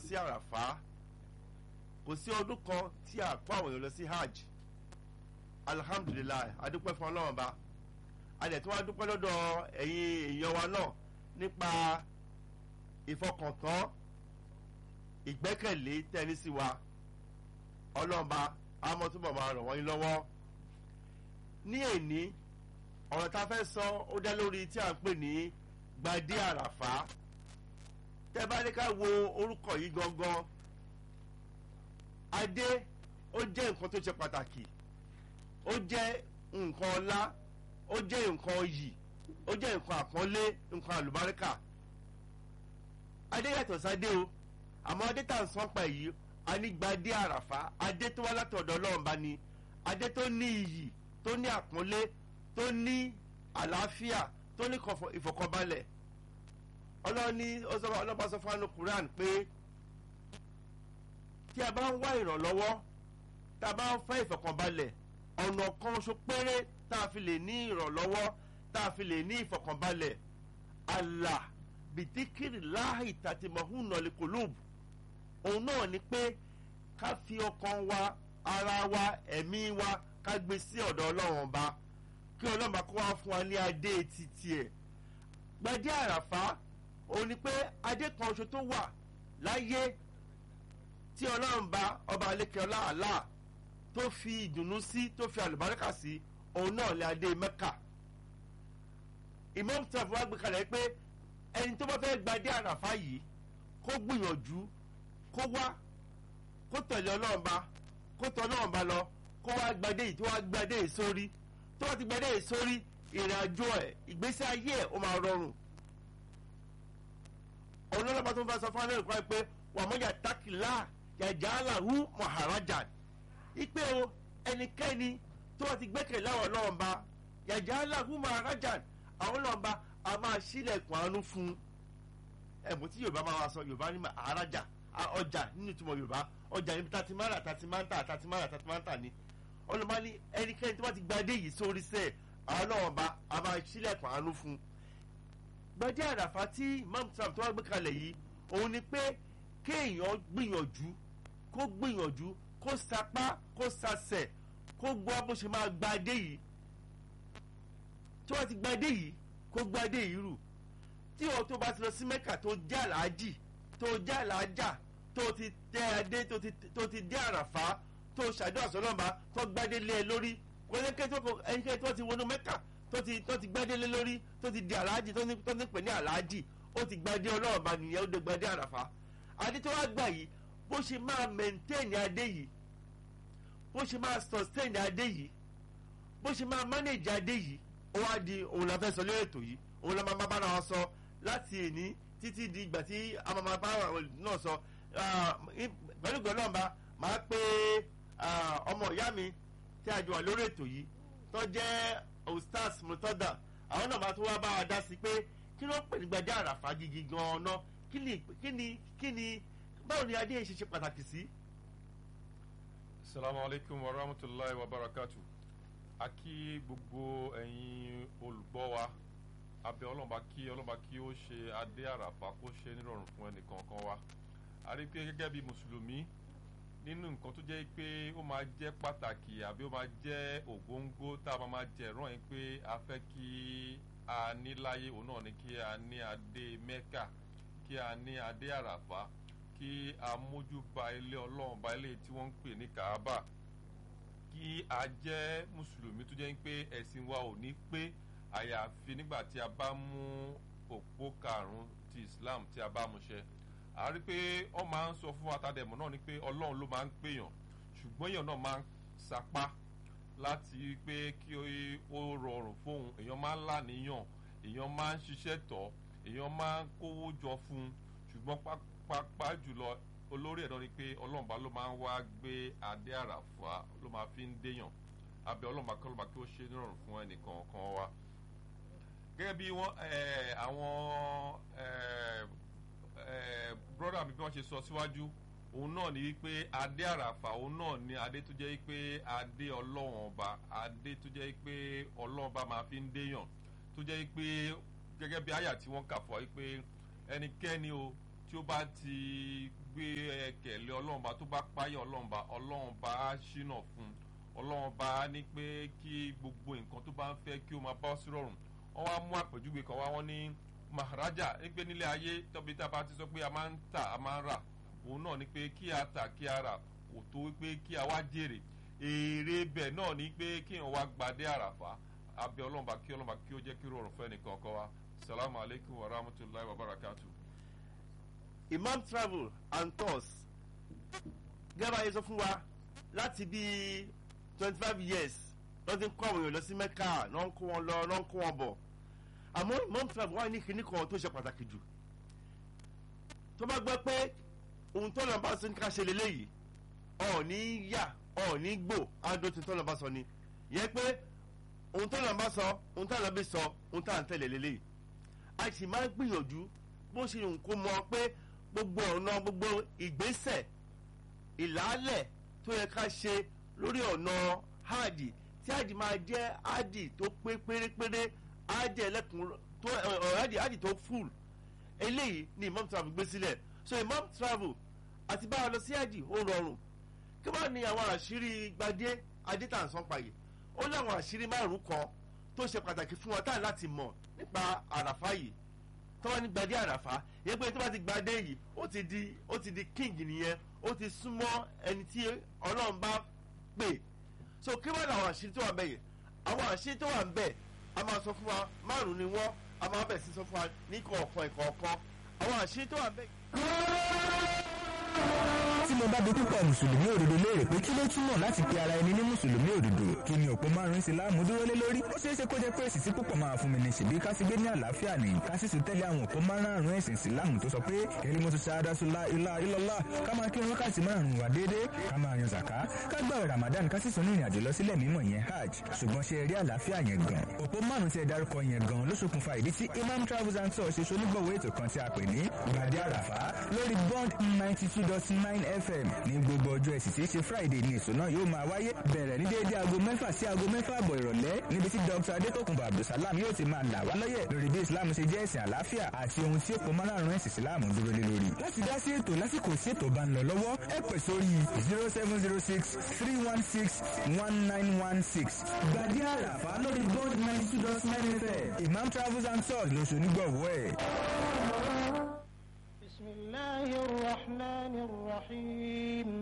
sí àràfá kò sí ọdún kan tí a kó àwọn èèyàn lọ sí hajj alhamdulilayi adúpẹ́ fún ọlọ́run ba adẹ̀ tí wọ́n adúpẹ́ lọ́dọ̀ ẹ̀yin èèyàn wa náà nípa ìfọkàntán ìgbẹ́kẹ̀lé tẹ́ni sí wa ọlọ́run ba àmọ́ túbọ̀ máa ràn wọ́n yín lọ́wọ́ ní èní ọ̀rọ̀ tá a fẹ́ sọ ó dá lórí tí a ń pè ní gbadé àràfá tẹ́ bá ní ká wo orúkọ yìí gangan adé ó jẹ́ nǹkan tó ṣe pàtàkì ó jẹ́ nǹkan ọlá ó jẹ́ nǹkan iyì ó jẹ́ nǹkan àpọ́nlé nǹkan àlùbáríkà adé yàtọ̀ sáde o àmọ́ adé tá à ń sán pa èyí anígbadé àràfá adé tó wá látọ̀dọ̀ ọlọ́run bá ní adé tó ní iyì tó ní àpọ́nlé tó ní àlàáfíà tó ní ìfọ̀kànbalẹ̀ ọlọ́ni ọlọ́ba sọ fún anu Quran pé tí a bá ń wá ìrànlọ́wọ́ tá a bá ń fẹ́ ìfọ̀kànbalẹ̀ ọ̀nà kan ṣo péré tá a fi lè ní ìrànlọ́wọ́ tá a fi lè ní ìfọ̀kànbalẹ̀ Allah bìtíkìrì láàyè tàtìmọ̀hún nọ̀lẹ́ kòlóòbù òun náà ni pé ká fi ọkàn wa ara wa ẹ̀mí wa ká gbé sí ọ̀dọ̀ ọlọ́run ọba kí ọlọ́run bá kó wá fún wa ní adé títí ẹ̀ gbadé àràfá òun ni pé adé kan ṣo tó wà láyé tí ọlọ́run bá ọba alékè ọlá àlá tó fi ìdùnnú sí tó fi àlùbáríkà sí òun náà lè adé mẹ́kà Imam taf wá gbé kalẹ̀ pé ẹni tó bá fẹ́ gbadé àràfá yìí kó gbìyànjú kó wá kó tẹ̀lé ọlọ́run bá kó tọ̀ ọlọ́run bá lọ kó wá gbadé yìí tó wá gbadé yìí sórí tó wá ti gbadé yìí sórí ìrìn àjò ẹ̀ ìgbésí ayé ẹ̀ ó máa rọrùn ọlọ́lọ́ba tó ń bá sọ fún alẹ́ ìkọ́ pé wàmọ́jà tákìlá yàjà aláhu maharajan ipe o ẹnikẹ́ni tó wá ti gbẹ́kẹ̀ láwọn ọlọ́run bá yàjà aláhu maharajan àwọn ọlọ́run bá a máa sílẹ̀kùn àánú fún ẹ̀mú tí yorùbá máa wá sọ yorùbá ní maharaja ọjà nínú ìtumọ̀ yorùbá ọjà níbi tati mara tati manta tati mara tati manta ni ọlọ́run ní ẹnikẹ́ni tó wá ti gbadé yìí sórí sẹ́ẹ̀ àwọn ọlọ́run bá a máa sílẹ̀kùn àánú fún gbadé àràfà tí imam sam tó wá gbé kalẹ̀ yìí òun ni pé kéèyàn gbìyànjú kó gbìyànjú kó sapá kó sasẹ̀ kó gbọ́ bó ṣe máa gbadé yìí tí wọ́n ti gbadé yìí kó gbadé yìí rù tí wọ́n tó bá ti lọ sí mẹ́kà tó jẹ́ àlàájì tó jẹ́ àlàájà tó ti tẹ adé tó ti dé àràfà tó ṣàdúrà sọlọ́mà tó gbadé lé ẹ lórí ẹnikẹ́ni tó ti wọnú mẹ́kà tó ti tó ti gbadé lé lórí tó ti di àlàájì tó ní tó ní pè ní àlàájì ó ti gbadé ọlọ́run bá nìyẹn ó dé gbadé àràfà adé tó wá gbà yìí bó ṣe máa maintain adé yìí bó ṣe máa sustain adé yìí bó ṣe máa manage adé yìí ó wá di òun la fẹ́ sọ lórí ètò yìí òun la máa bára wọn sọ láti èní títí di ìgbà tí a máa bá àwọn náà sọ pẹ̀lú gbọ́dọ̀ bá máa pé ọmọ ìyá mi tí a jọ wà lórí ètò yìí tó jẹ́ ostars mutada àwọn náà máa tún wá bá wa dá sí pé kí ló ń pè ní gbadé àràfà gidi gan-an náà kí ni kí ni kí ni báwo ni adé ṣe ṣe pàtàkì sí. salamu alaykum wa rahmatulahi wa barakatu a kí gbogbo ẹ̀yin olùgbọ́ wa abẹ́ ọlọ́mọba kí ọlọ́mọba kí ó ṣe adé àràfà kó ṣe nírọ̀rùn fún ẹnìkankan wa a rí pé gẹ́gẹ́ bí mùsùlùmí nínú nǹkan tó jẹ́ pé ó máa jẹ́ pàtàkì àbí ó máa jẹ́ ògóńgó tá a máa máa jẹ ẹ̀rọ yẹn pé a fẹ́ kí a ní láyé òun náà ni kí a ní adé mẹ́kà kí a ní adé àràfà kí a mójú ba ilé ọlọ́run ba ilé tí wọ́n ń pè ní kaaba kí a jẹ́ mùsùlùmí tó jẹ́ pé ẹ̀sìn wa ò ní pé àyàfi nígbà tí a bá mú òpó karùn-ún ti islam tí a bá mú ṣẹ a rí pé ọ máa ń sọ fún atadẹ̀mọ́ náà ni pé ọlọ́run ló máa ń pèèyàn ṣùgbọ́n èèyàn náà máa ń sapá láti pé kí ó rọrùn fóun èèyàn máa ń láníyàn èèyàn máa ń ṣiṣẹ́ tọ̀ èèyàn máa ń kówó jọ fún un ṣùgbọ́n pápá jùlọ olórí ẹ̀dọ́ ni pé ọlọ́run bá ló máa ń wá gbé adé àràfà ló máa fi ń déyàn abẹ ọlọ́run bá kọ́ ló máa kí ó ṣe nírọ̀rùn fún ẹnìkan kan wa gẹ́gẹ́ bí wọ́n àwọn brọ́dà mi bí wọ́n ṣe sọ síwájú òun náà ni wípé adé àràfà òun náà ni adé tó jẹ́ wípé adé ọlọ́run ọba adé tó jẹ́ wípé ọlọ́run ọba máa fi ń déyàn tó jẹ́ wípé gẹ́gẹ́ bí àyà tí wọ́n kà fún wa wípé ẹnikẹ́ni o tí ó bá ti gbé ọlọ́run bá tó bá páyà ọlọ́run bá ọlọ́run bá á ṣínà fún ọlọ́run bá á ní pé kí gbogbo nǹkan tó bá ń fẹ́ kí ó máa bá ọ sí rọrùn wọ́n wá mú àpèjúwe kan wá wọ́n ní maharaja ní pé nílé ayé tọ́bi tá a bá ti sọ pé a máa ń tà a máa ń rà òun náà ni pé kí a tà kí a rà kò tó pé kí a wá jèrè èrè bẹ̀ náà ni pé kí èèyàn wá gbadé àràfà abẹ́ ọlọ́mọba kí ọlọ́mọba kí ó jẹ́ kí rọrùn fún ẹnìkan kan wa salamu aleykum wa rahmatulahi wa barakatu. imam travel and tours gẹ́gẹ́ ayé sọ fún wa láti bí twenty five years lọ́ọ́ ti ń kó àwọn èèyàn lọ sí mẹ́kà lọ́ọ́ ń kó wọn lọ lọ́ọ́ ń kó wọn bọ̀ àmọ́ imam travel wà ní kinní kan tó ṣe pàtàkì jù tó bá gbọ́ pé ohun tó lọ́ọ́ bá sọ ní ká ṣe lélẹ́yìí ọ̀ọ́ni yà ọ̀ọ́ni gbò ádó tí tó lọ́ọ́ bá sọ ni yẹ pé ohun tó lọ́ọ́ bá sọ ohun tó lọ́ọ́ bí sọ ohun tó à ń tẹ̀lé lélẹ́yìí a sì máa ń gbìyànjú bó ṣe ń kó mọ pé gbogbo ọ̀nà gbogbo ìgbésẹ̀ ìlàálẹ̀ tó yẹ ká ṣe lórí ọ̀nà háàdì tí háàdì máa jẹ́ háàdì tó pé pérépéré háàdì ẹlẹ́kùn tó háàdì háàdì tó fúl eléyìí ni imam travel gbé sílẹ̀ so imam travel àti bá a lọ sí háàdì ó rọrùn kí wọ́n ní àwọn àṣírí gbadé adétànsán pààyè ó láwọn àṣírí márùn kan tó ṣe pàtàkì fún wọn táà láti mọ̀ nípa àràfá yìí tọ́wọ́ ní gbadé àràfá yẹn pé tó bá ti gbadé yìí ó ti di ó ti di king nìyẹn ó ti súnmọ́ ẹni tí ọlọ́run bá pè so kí wọ́n làwọn àṣírí tó wà bẹ́ẹ̀ yẹn àwọn àṣírí tó wà bẹ́ẹ̀ a máa sọ fún wa márùn ni wọ́n a máa bẹ̀ sí sọ fún wa ní kọ̀ọ̀kan ìkọ̀ọ̀kan àwọn àṣírí tó wà bẹ́ẹ̀. tí mo bá bi púpọ̀ mùsùlùmí òdodo léèrè pé kí ló túmọ̀ láti pe ara ẹni ní mùsùlùmí òdodo kí ni òpó márùn-ún ìsìláàmù dúró lé lórí ó ṣeé ṣe kó jẹ́ pé èsì tí púpọ̀ máa fún mi ní ṣèbí ká sì gbé ní àlàáfíà ní ká sì tún tẹ́lẹ̀ àwọn òpó márùn-ún ẹ̀sìn ìsìláàmù tó sọ pé kẹ́lí mo tún ṣáadá sọlá ilá ilọ́lá ká máa kí wákàtí márùn-ún wà déédéé ká máa yan zàká ká gbààwẹ̀ ramadan ká sì tún ní ìrìnàjò lọ sílẹ̀ mímọ́ yẹn hajj ṣùgbọ́n ṣe rí àlàáfíà yẹn gan òpó márùn-ún tí ẹ dárúkọ yẹn gan ló ṣokùnfà ìdí tí imam travels and tours ṣe ṣonígbọ̀wọ́ ètò kan tí a pè ní gbàdé àràfá lórí bond ninety two dot nine fm ní gbogbo ọjọ́ ẹ̀sìn tí í ṣe friday ní èso náà yóò máa wáyé bẹ̀rẹ̀ ní déédé aago mẹ́fà sí aago mẹ́fà àbọ̀ ìrọ̀lẹ́ níbi tí dr adétòkùnbọ̀ abdulsalam yóò ti máa là wá lọ́yẹ̀ lórí bí islam ṣe jẹ́ ẹ̀sìn àlàáfíà àti ohun tí èpò márùn-ún ẹ̀sìn islam dúró lé lórí. láti dá sí ètò lásìkò sí ètò bá ń lọ lọ́wọ́ ẹ pè sórí zero seven zero six three one six one nine one six gbàdí àràfà lórí bond ninety two dot nine fm imam travels and tours lóṣù nígbọ̀wọ́ ẹ̀. بسم الله الرحمن الرحيم